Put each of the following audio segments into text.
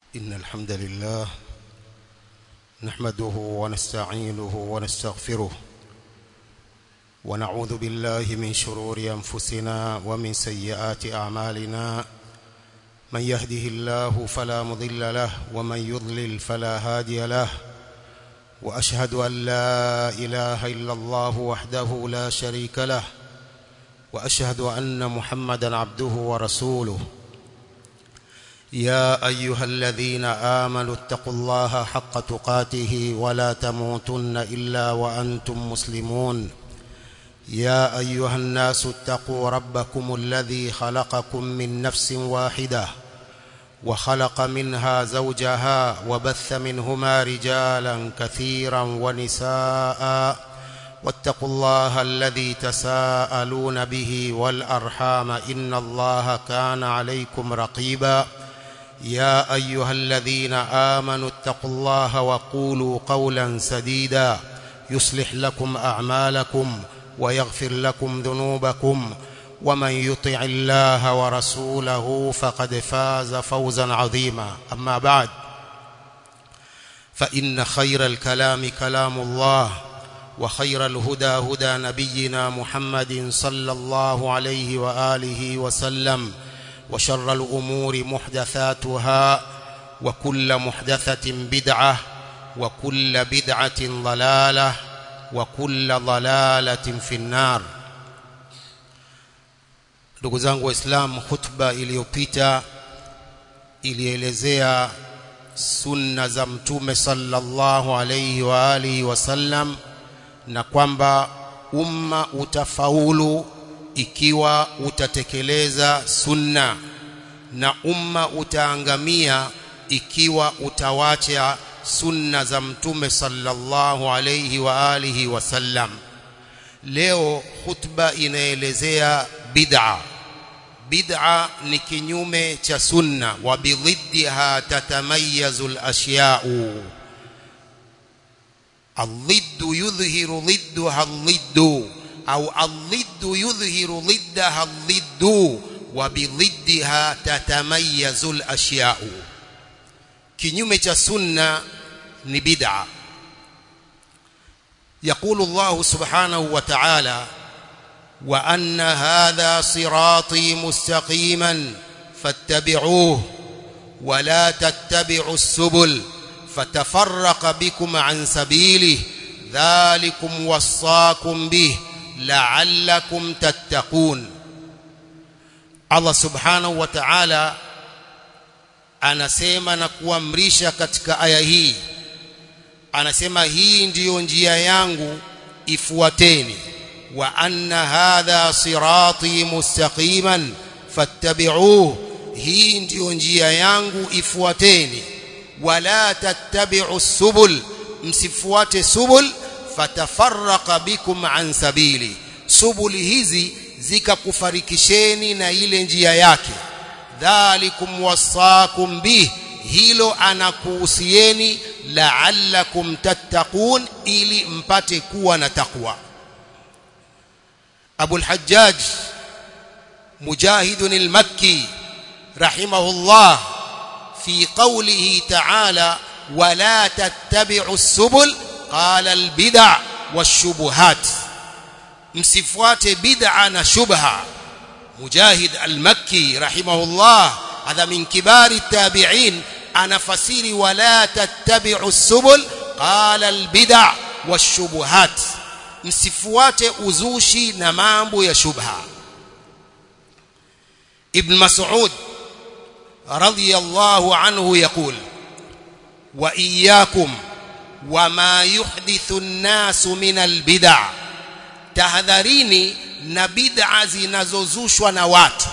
إن الحمد لله نحمده ونستعينه ونستغفره ونعوذ بالله من شرور أنفسنا ومن سيئات أعمالنا من يهده الله فلا مضل له ومن يضلل فلا هادي له وأشهد أن لا إله إلا الله وحده لا شريك له وأشهد أن محمدا عبده ورسوله يا أيها الذين آمنوا اتقوا الله حق تقاته ولا تموتن إلا وأنتم مسلمون يا أيها الناس اتقوا ربكم الذي خلقكم من نفس واحدة وخلق منها زوجها وبث منهما رجالا كثيرا ونساء واتقوا الله الذي تساءلون به والأرحام إن الله كان عليكم رقيبا يا أيها الذين آمنوا اتقوا الله وقولوا قولا سديدا يصلح لكم أعمالكم ويغفر لكم ذنوبكم ومن يطع الله ورسوله فقد فاز فوزا عظيما أما بعد فإن خير الكلام كلام الله وخير الهدى هدى نبينا محمد صلى الله عليه وآله وسلم وشر الأمور محدثاتها وكل محدثة بدعة وكل بدعة ضلالة وكل ضلالة في النار ndugu zangu waislamu khutba iliyopita ilielezea sunna za mtume sallallahu alayhi wa alihi wasallam na kwamba umma utafaulu ikiwa utatekeleza sunna na umma utaangamia ikiwa utawacha sunna za mtume sallallahu alayhi wa alihi wasallam leo khutba inaelezea bid'a bid'a ni kinyume cha sunna wa bidhiddiha tatamayazu al-ashya'u الضد يظهر ضدها الضد أو الضد يظهر ضدها الضد وبضدها تتميز الأشياء kinyume cha sunna ni bid'a يقول الله سبحانه وتعالى وأن هذا صراطي مستقيما فاتبعوه ولا تتبعوا السبل فتفرق بكم عن سبيله ذلكم وصاكم به لعلكم تتقون Allah subhanahu wa ta'ala anasema na kuamrisha katika aya hii anasema hii ndiyo njia yangu ifuateni wa anna hadha sirati mustaqiman fattabi'uhu hii ndiyo njia yangu ifuateni wala tattabi'u subul msifuate subul fatafarraqa bikum an sabili subuli hizi zikakufarikisheni na ile njia yake dhalikum wasakum bih hilo anakuhusieni la'allakum tattaqun ili mpate kuwa na takwa Abu al-Hajjaj Mujahid al-Makki rahimahullah في قوله تعالى ولا تتبعوا السبل قال البدع والشبهات msifuate bid'a na shubha mujahid al-makki rahimahullah hadha min kibari tabi'in anafasiri wala tattabi'u subul qala al-bid'a wash-shubuhat msifuate uzushi na mambo ya shubha ibn mas'ud رضي الله عنه يقول وإياكم وما يحدث الناس من البدع tahadharini na bid'a zinazozushwa na watu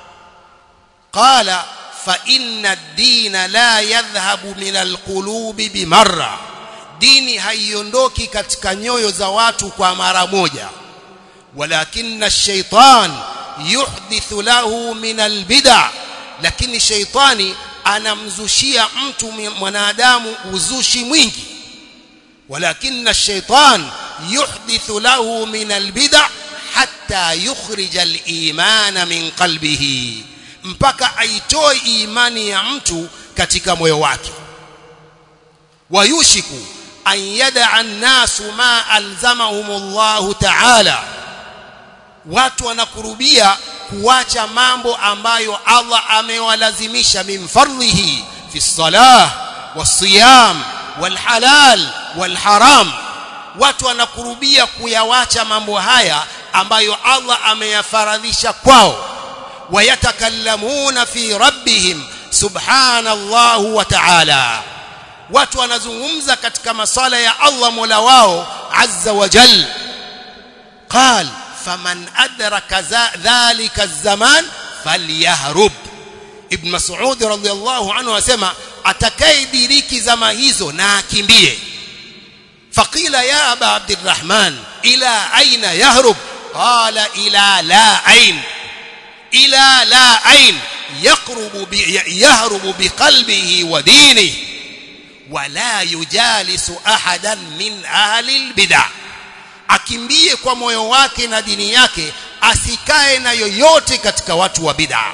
qala fa inna ad-din la yadhhabu min al-qulubi bimarra dini haiondoki katika nyoyo za watu kwa mara moja walakinna ash-shaytan yuhdithu lahu min al-bid'a lakini sheitani anamzushia mtu mwanadamu uzushi mwingi walakinna shaitan yuhdithu lahu min albid'a hatta yukhrija aliman min qalbihi mpaka aitoe imani ya mtu katika moyo wake wayushiku an yada'a an-nasu ma alzamahumullahu ta'ala watu wanakurubia kuacha mambo ambayo Allah amewalazimisha min fardhihi fi salah wasiyam walhalal walharam watu wanakurubia kuyawacha mambo haya ambayo Allah ameyafaradhisha kwao wayatakallamuna fi rabbihim subhanallahu wa ta'ala watu wanazungumza katika masala ya Allah Mola wao azza wa jal qal faman adraka dhalika zaman falyahrub ibn mas'ud radhiyallahu anhu asema atakayediriki zama hizo na akimbie faqila ya aba abdurrahman ila aina yahrub qala ila la ain ila la ain yaqrubu bi yahrubu biqalbihi wa dinihi wala yujalisu ahadan min ahli albid'ah akimbie kwa moyo wake na dini yake asikae na yoyote katika watu wa bid'a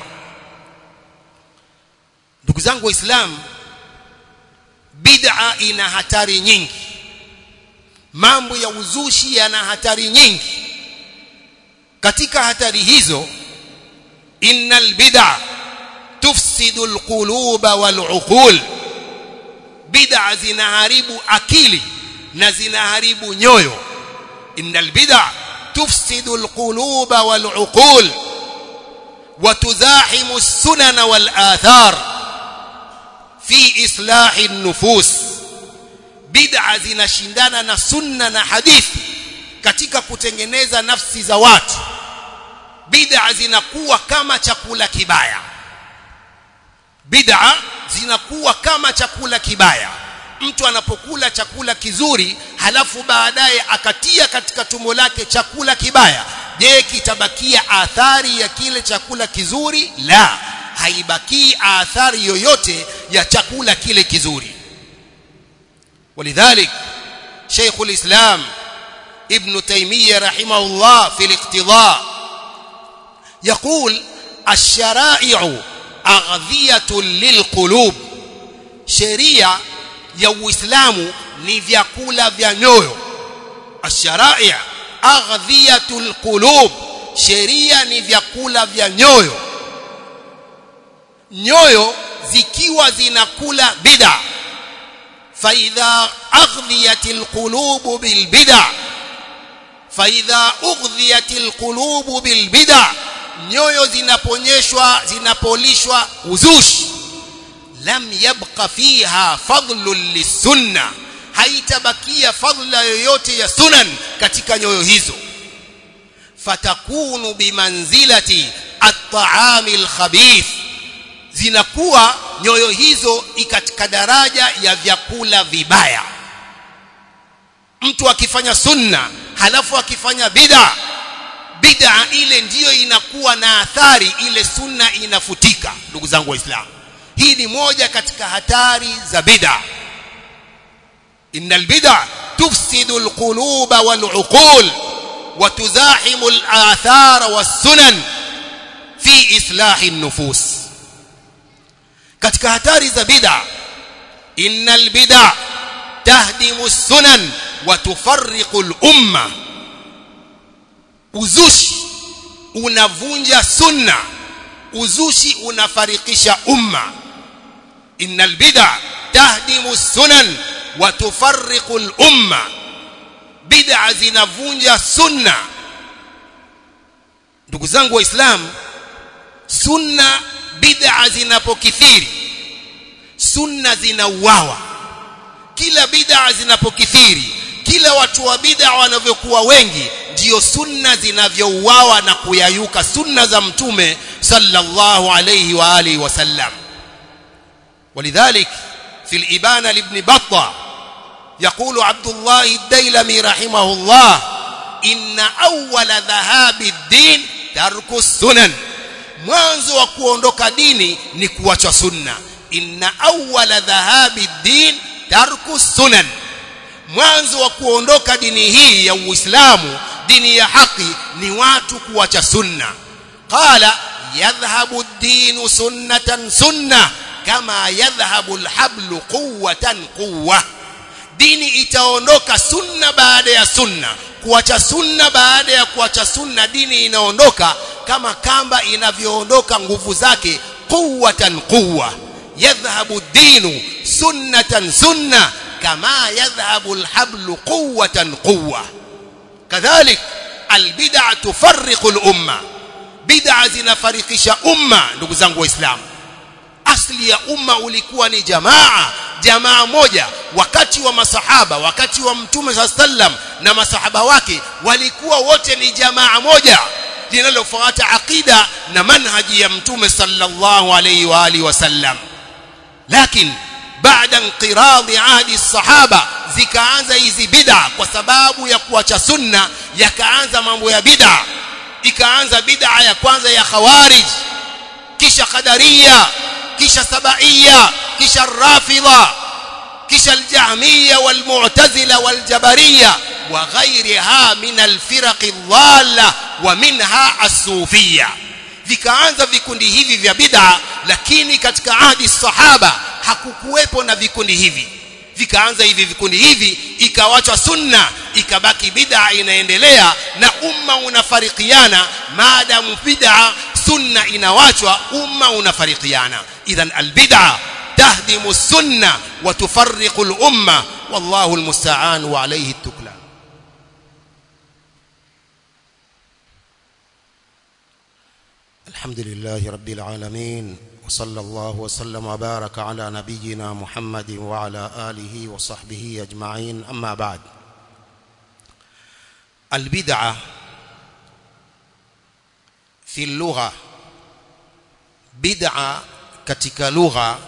ndugu zangu waislamu bid'a ina hatari nyingi mambo ya uzushi yana hatari nyingi katika hatari hizo innal bid'a tufsidu alquluba waluqul bid'a zinaharibu akili na zinaharibu nyoyo innal bid'a tufsidu alquluba waluqul وتزاحم السنن والآثار في إصلاح النفوس bid'a zinashindana na sunna na hadithi katika kutengeneza nafsi za watu bid'a zinakuwa kama chakula kibaya bid'a zinakuwa kama chakula kibaya mtu anapokula chakula kizuri halafu baadaye akatia katika tumbo lake chakula kibaya je kitabakia athari ya kile chakula kizuri la haibakii athari yoyote ya chakula kile kizuri ولذلك شيخ الإسلام ابن تيمية رحمه الله في الاقتضاء يقول الشرائع أغذية للقلوب شريعة ya Uislamu ni vyakula vya nyoyo ash-shara'i' aghdhiyatul qulub sheria ni vyakula vya nyoyo nyoyo zikiwa zinakula bid'a فإذا أغذيت القلوب بالبدع فإذا أغذيت القلوب بالبدع nyoyo zinaponyeshwa zinapolishwa uzushi lam yabqa fiha fadlun lisunna haitabakia fadla yoyote ya sunan katika nyoyo hizo fatakunu bimanzilati at-ta'ami al-khabith zinakuwa nyoyo hizo katika daraja ya vyakula vibaya mtu akifanya sunna halafu akifanya bid'a bid'a ile ndiyo inakuwa na athari ile sunna inafutika ndugu zangu waislamu hii ni moja katika hatari za bid'a innal bid'a tufsidu alquluba waluqul wa tuzahimu alathara wassunan fi islahi an-nufus katika hatari za bid'a innal bid'a tahdimu sunan wa tufarriqu al-umma uzushi unavunja sunna uzushi unafarikisha umma innal bid'a tahdimu sunan wa tufarriqu al-umma bid'a zinavunja sunna ndugu zangu waislamu sunna bid'a zinapokithiri sunna zinauawa kila bid'a zinapokithiri kila watu wa bid'a wanavyokuwa wengi ndio sunna zinavyouawa na kuyayuka sunna za mtume sallallahu alayhi wa alihi wasallam ولذلك في الإبانة لابن بطة يقول عبد الله الديلمي رحمه الله إن أول ذهاب الدين ترك السنن mwanzo wa kuondoka dini ni kuacha sunna inna awwala dhahabi din tarku sunan mwanzo wa kuondoka dini hii ya uislamu dini ya haki ni watu kuacha sunna qala yadhhabu ad-din sunnatan sunna kama yadhhabu alhablu quwwatan quwwa dini itaondoka sunna baada ya sunna kuacha sunna baada ya kuacha sunna dini inaondoka kama kamba inavyoondoka nguvu zake quwwatan quwwa yadhhabu dinu sunnatan sunna kama yadhhabu alhablu quwwatan quwwa kadhalik albid'a tufarriqu al-umma bid'a zinafarikisha umma ndugu zangu waislamu asli ya umma ulikuwa ni jamaa jamaa moja wakati wa masahaba wakati wa mtume sallam na masahaba wake walikuwa wote ni jamaa moja linalofuata aqida na manhaji ya mtume sallallahu alayhi wa alihi wasallam lakini baada inqiradhi ahdi الصحابه zikaanza hizi bid'a kwa sababu ya kuacha sunna yakaanza mambo ya bid'a ikaanza bid'a ya kwanza ya khawarij kisha qadariya kisha sabaiya kisha rafidha kisha aljahmiya walmu'tazila waljabariya wa ghayriha min alfiraq adh-dhalla wa minha as-sufiyya vikaanza vikundi hivi vya bid'a lakini katika ahdi sahaba hakukuwepo na vikundi hivi vikaanza hivi vikundi hivi ikawachwa sunna ikabaki bid'a inaendelea na umma unafarikiana maadamu bid'a sunna inawachwa umma unafarikiana idhan albid'a tahdimu sunna wa tufarriqu al-umma wallahu almusta'an wa alayhi at-tuklan الحمد لله رب العالمين وصلى الله وسلم وبارك على نبينا محمد وعلى آله وصحبه أجمعين أما بعد البدعة في اللغة بدعة katika lugha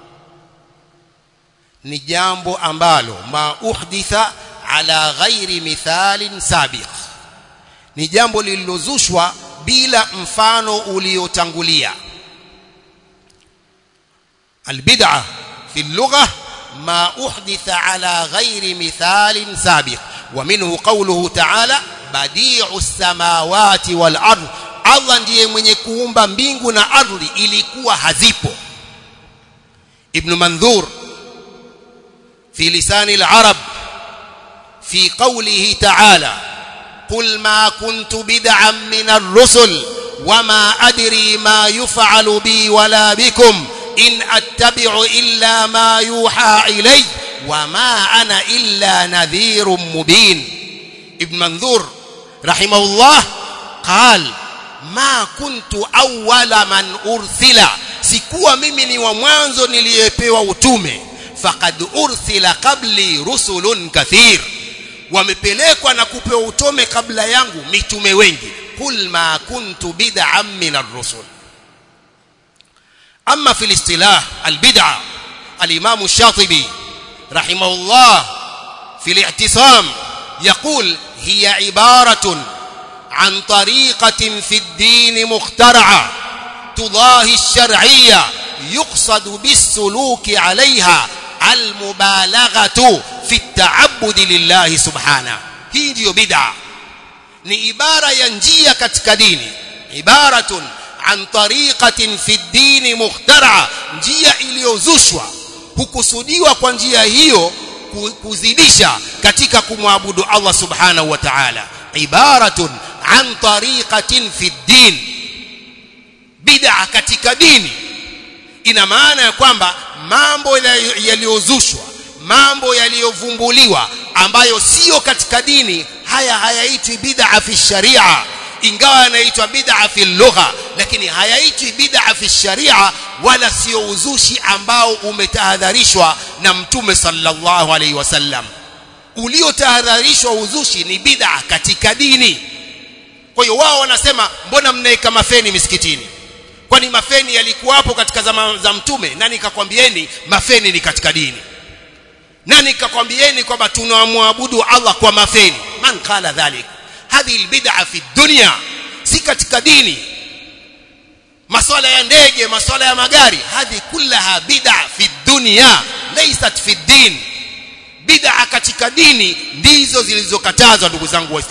ni jambo ambalo ma uhditha ala ghairi mithalin sabiq ni jambo lililozushwa bila mfano uliotangulia البدعة في اللغة ما أحدث على غير مثال سابق ومنه قوله تعالى بديع السماوات والأرض Allah ndiye mwenye kuumba mbingu na ardhi ilikuwa hazipo Ibn Mandhur fi lisani al-Arab fi qawlihi ta'ala قل ما كنت بدعا من الرسل وما أدري ما يفعل بي ولا بكم إن أتبع إلا ما يوحى إلي وما أنا إلا نذير مبين ابن منذور رحمه الله قال ما كنت أول من أرسل sikuwa mimi ni wa mwanzo niliyepewa utume faqad ursila qabli rusulun kathir wamepelekwa na kupewa utume kabla yangu mitume wengi kul ma kuntu bid'an min ar-rusul أما في الاصطلاح البدعة الإمام الشاطبي رحمه الله في الاعتصام يقول هي عبارة عن طريقة في الدين مخترعة تضاهي الشرعية يقصد بالسلوك عليها المبالغة في التعبد لله سبحانه هي ndio bid'a ni ibara ya njia katika dini ibaratun an tariqatin fi dini mukhtara njia iliyozushwa hukusudiwa kwa njia hiyo kuzidisha katika kumwabudu Allah subhanahu wa ta'ala ibaratun an tariqatin fi din bid'a katika dini ina maana ya kwamba mambo yaliyozushwa mambo yaliyovumbuliwa ambayo sio katika dini haya hayaitwi bid'a fi sharia ingawa yanaitwa bid'a fi lugha lakini hayaitwi bid'a fi sharia wala sio uzushi ambao umetahadharishwa na mtume sallallahu alaihi wasallam uliotahadharishwa uzushi ni bid'a katika dini kwa hiyo wao wanasema mbona mnaeka mafeni misikitini kwani mafeni yalikuwapo katika zama za mtume nani kakwambieni mafeni ni katika dini nani kakwambieni kwamba tunamwabudu Allah kwa mafeni man qala dhalik hadhi albid'a fi dunya si katika dini maswala ya ndege maswala ya magari hadhi kullaha bid'a fi dunya laysat fi din bid'a katika dini ndizo zilizokatazwa ndugu zangu waislamu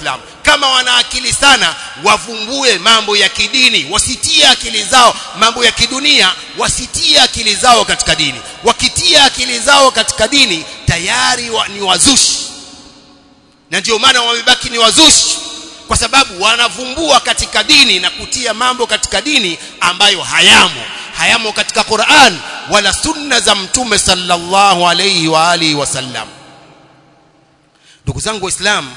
kama wana akili sana wavumbue mambo ya kidini wasitie akili zao mambo ya kidunia wasitie akili zao katika dini wakitia akili zao katika dini tayari wa, ni wazushi na ndio maana wamebaki ni wazushi kwa sababu wanavumbua katika dini na kutia mambo katika dini ambayo hayamo hayamo katika Qur'an wala sunna za mtume sallallahu alayhi wa alihi wasallam ndugu zangu waislamu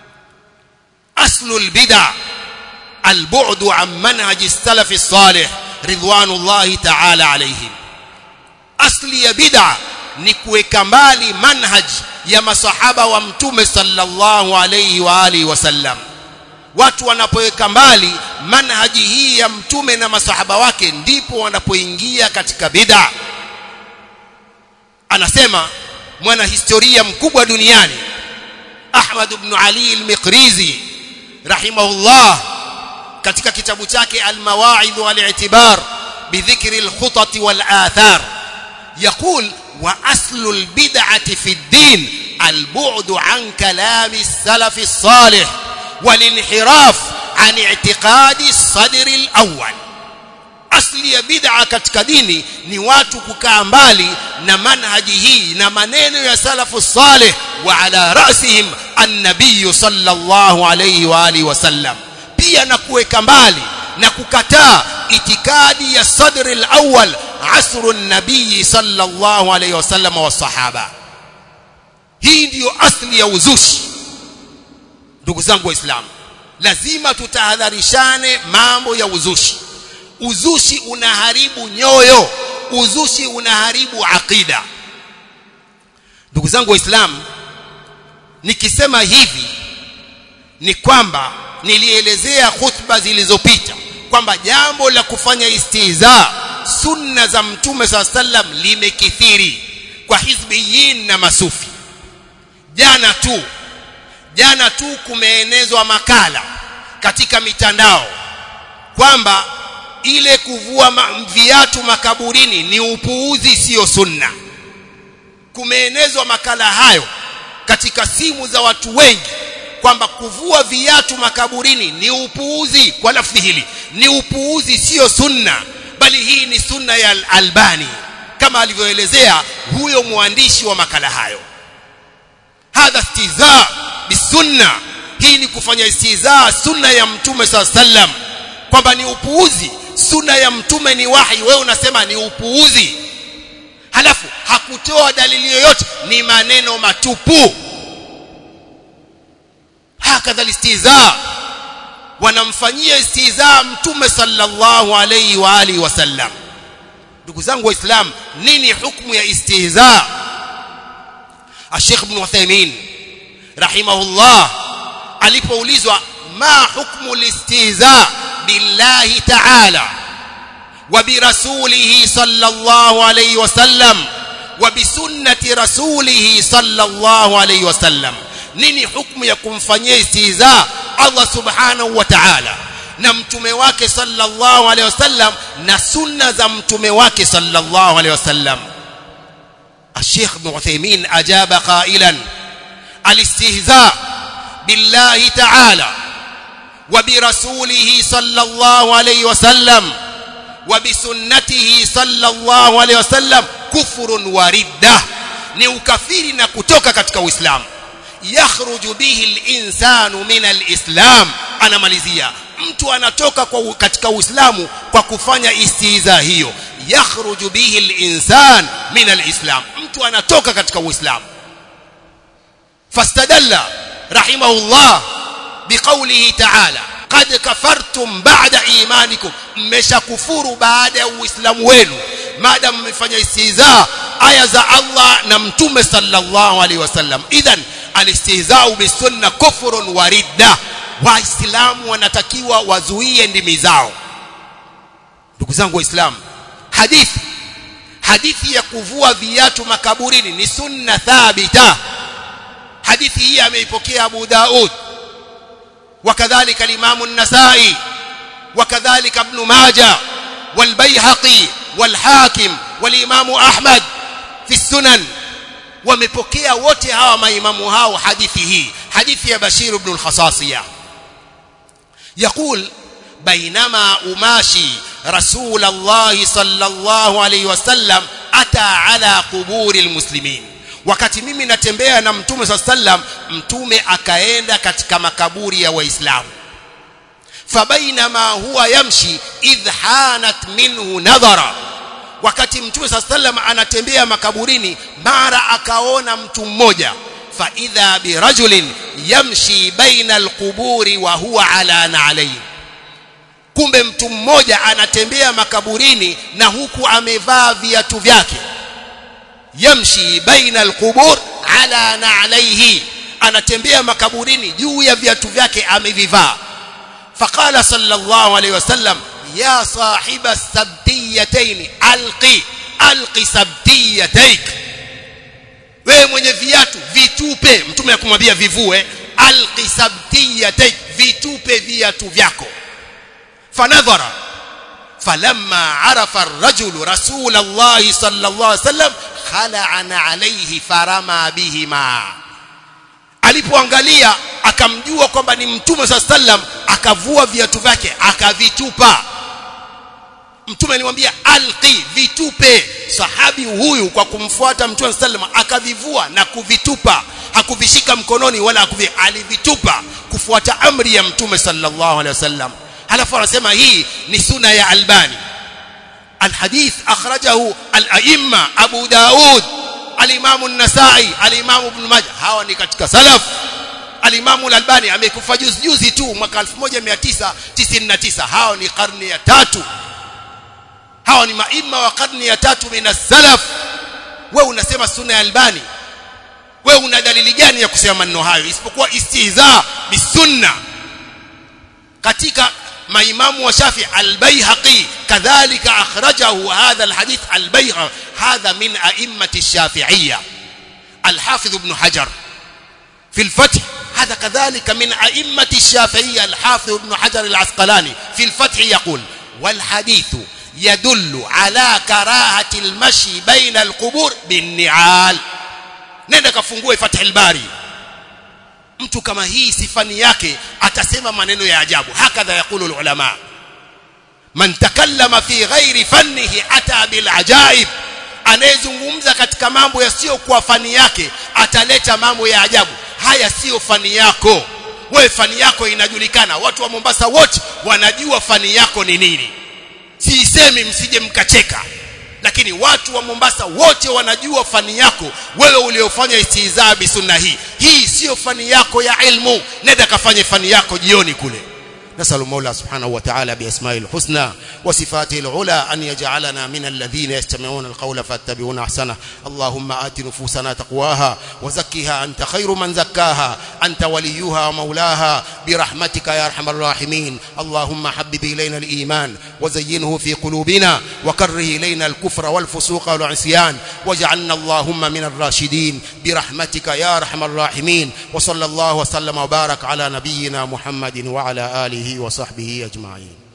أصل البدع البعد عن منهج السلف الصالح رضوان الله تعالى عليهم أصل يا بدع ni kuweka mbali manhaj ya masahaba wa mtume sallallahu alayhi wa alihi wasallam watu wanapoweka mbali manhaji hii ya mtume na masahaba wake ndipo wanapoingia katika bid'a anasema mwana historia mkubwa duniani Ahmad ibn Ali al-Miqrizi rahimahullah katika kitabu chake al-Mawa'idh wal-i'tibar bidhikri al-khutat wal-athar يقول واصل البدعه في الدين البعد عن كلام السلف الصالح والانحراف عن اعتقاد الصدر الاول asli ya bid'a katika dini ni watu kukaa mbali na manhaji hii na maneno ya salafu salih wa ala rasihim an-nabiy sallallahu alayhi wa alihi wasallam pia na kuweka mbali na kukataa itikadi ya sadri al-awwal asru an-nabiy sallallahu alayhi wasallam wa sahaba hii ndiyo asli ya uzushi ndugu zangu waislamu lazima tutahadharishane mambo ya uzushi uzushi unaharibu nyoyo uzushi unaharibu akida ndugu zangu waislamu nikisema hivi ni kwamba nilielezea khutba zilizopita kwamba jambo la kufanya istiza sunna za mtume saa sallam limekithiri kwa hizbiyin na masufi jana tu jana tu kumeenezwa makala katika mitandao kwamba ile kuvua ma, viatu makaburini ni upuuzi sio sunna kumeenezwa makala hayo katika simu za watu wengi kwamba kuvua viatu makaburini ni upuuzi kwa lafzi hili ni upuuzi sio sunna bali hii ni sunna ya Albani kama alivyoelezea huyo mwandishi wa makala hayo hadha istiza bisunna hii ni kufanya istiza sunna ya mtume saa sallam kwamba ni upuuzi sunna ya mtume ni wahi wewe unasema ni upuuzi halafu hakutoa dalili yoyote ni maneno matupu hakadha istiza wanamfanyia istiza mtume sallallahu alayhi wa alihi wasallam ndugu zangu waislamu nini hukumu ya istihza Sheikh Ibn Uthaymeen rahimahullah alipoulizwa ma hukmu listihza billahi ta'ala wa birasulihi sallallahu alayhi wasallam wa bisunnati rasulihi sallallahu alayhi wasallam nini hukumu ya kumfanyia istihza Allah subhanahu wa ta'ala na mtume wake sallallahu alayhi wasallam na sunna za mtume wake sallallahu alayhi wasallam الشيخ ابن عثيمين أجاب قائلا الاستهزاء بالله تعالى وبرسوله صلى الله عليه وسلم وبسنته صلى الله عليه وسلم كفر وردة ni ukafiri na kutoka katika uislamu yakhruju bihi linsanu min alislam anamalizia mtu anatoka kwa katika uislamu kwa kufanya istiza hiyo yakhruju bihi linsan min alislam mtu anatoka katika uislamu fastadalla rahimahullah biqaulihi ta'ala qad kafartum ba'da imanikum mmeshakufuru baada ya uislamu wenu maadam mmefanya istihza aya za Allah na mtume sallallahu alaihi wasallam idhan alistihzau bisunna kufrun wa ridda waislamu wanatakiwa wazuie ndimi zao ndugu zangu waislamu hadithi hadithi ya kuvua viatu makaburini ni sunna thabita hadithi hii ameipokea Abu Daud وكذلك الإمام النسائي وكذلك ابن ماجه والبيهقي والحاكم والإمام أحمد في السنن wamepokea wote hawa maimamu hao hadithi hii hadithi ya Bashir ibn al-Khasasiya يقول بينما أماشي رسول الله صلى الله عليه وسلم أتى على قبور المسلمين wakati mimi natembea na mtume saa sallam mtume akaenda katika makaburi ya waislamu fabainama huwa yamshi idh hanat minhu nadhara wakati mtume saa sallam anatembea makaburini mara akaona mtu mmoja faidha birajulin yamshi baina alquburi wa huwa ala na'layn kumbe mtu mmoja anatembea makaburini na huku amevaa viatu vyake yamshi baina alqubur ala na'layhi anatembea makaburini juu ya viatu vyake amevivaa faqala sallallahu alayhi wasallam ya sahiba sabtiyatayn alqi alqi sabtiyataik wewe mwenye viatu vitupe mtume akumwambia vivue alqi sabtiyataik vitupe viatu vyako fanadhara فلما عرف الرجل رسول الله صلى الله عليه وسلم خلعن عليه فرما بهما alipoangalia akamjua kwamba ni mtume saa sallam akavua viatu vyake akavitupa mtume alimwambia alqi vitupe sahabi huyu kwa kumfuata mtume saa sallam akavivua na kuvitupa hakuvishika mkononi wala hakuvi alivitupa kufuata amri ya mtume sallallahu alaihi wasallam halafu anasema hii ni suna ya albani الحديث أخرجه الأئمة أبو داود الإمام النسائي الإمام ابن ماجه hawa ni katika salaf الإمام الألباني amekufa juzi juzi tu mwaka 1999 hao ni karne ya tatu hao ni maima wa karne ya tatu min salaf wewe unasema sunna ya albani wewe una dalili gani ya kusema maneno hayo isipokuwa istihza bisunna katika maimamu wa Shafi al-Baihaqi kadhalika akhrajahu hadha al-hadith al-Baihaqi hadha min a'immati ash-Shafi'iyya al-Hafiz ibn Hajar في الفتح هذا كذلك من أئمة الشافعية الحافظ ابن حجر العسقلاني في الفتح يقول والحديث يدل على كراهة المشي بين القبور بالنعال nenda kafungue Fath al-Bari mtu kama hii sifani yake atasema maneno ya ajabu hakadha yakulu ulama man takallama fi ghairi fannihi ata bil ajaib anayezungumza katika mambo yasiyokuwa fani yake ataleta mambo ya ajabu haya sio fani yako wewe fani yako inajulikana watu wa Mombasa wote wanajua fani yako ni nini siisemi msije mkacheka lakini watu wa Mombasa wote wanajua fani yako wewe uliofanya istihzaa bi sunna hii hii sio fani yako ya ilmu nenda kafanye fani yako jioni kule نسأل المولى سبحانه وتعالى بأسمائه الحسنى وصفاته العلى أن يجعلنا من الذين يستمعون القول فاتبعون أحسنه اللهم آت نفوسنا تقواها وزكها أنت خير من زكاها أنت وليها ومولاها برحمتك يا أرحم الراحمين اللهم حبب إلينا الإيمان وزينه في قلوبنا وكره إلينا الكفر والفسوق والعصيان واجعلنا اللهم من الراشدين برحمتك يا أرحم الراحمين وصلى الله وسلم وبارك على نبينا محمد وعلى آله وصحبه أجمعين